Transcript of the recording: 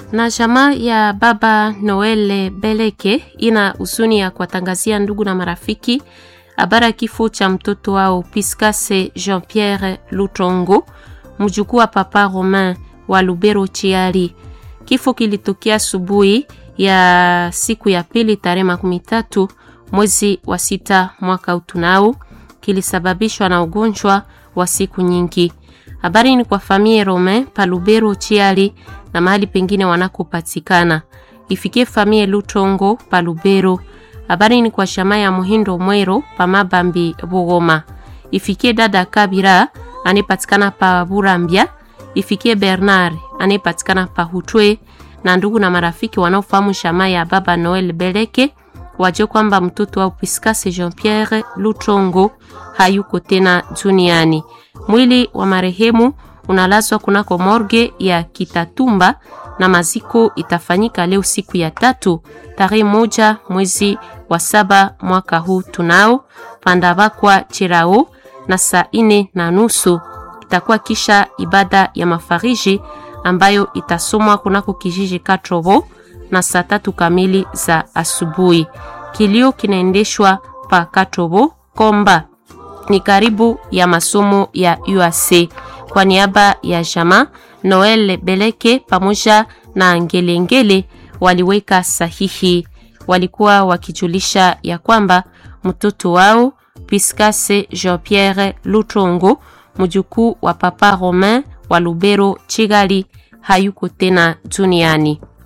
na jamaa ya baba Noel Beleke ina huzuni ya kuwatangazia ndugu na marafiki habari ya kifo cha mtoto wao Piscase Jean Pierre Lutongo, mjukuu wa papa Romain wa Lubero Chiari. Kifo kilitokea asubuhi ya siku ya pili tarehe makumi tatu mwezi wa sita mwaka utunao, kilisababishwa na ugonjwa wa siku nyingi. Habari ni kwa familia Romain pa Lubero Chiari na mahali pengine wanakopatikana. Ifikie familia Lutongo pa Lubero. Habari ni kwa shama ya Muhindo Mwero pa Mabambi Bugoma. Ifikie dada Kabira anayepatikana pa Burambia. Ifikie Bernard anayepatikana pa Hutwe na ndugu na marafiki wanaofahamu shama ya baba Noel Beleke wajue kwamba mtoto wa Piscase Jean Pierre Lutongo hayuko tena duniani. Mwili wa marehemu unalazwa kunako morgue ya Kitatumba na maziko itafanyika leo siku ya tatu tarehe moja mwezi wa saba mwaka huu tunao pandabakwa chirao na saa ine na nusu itakuwa kisha ibada ya mafariji ambayo itasomwa kunako kijiji Katrobo na saa tatu kamili za asubuhi. Kilio kinaendeshwa pa Katrobo Komba ni karibu ya masomo ya UAC. Kwa niaba ya jama Noel Beleke pamoja na Ngelengele waliweka sahihi, walikuwa wakijulisha ya kwamba mtoto wao Piscase Jean Pierre Lutongo mjukuu wa papa Romain wa Lubero Chigali hayuko tena duniani.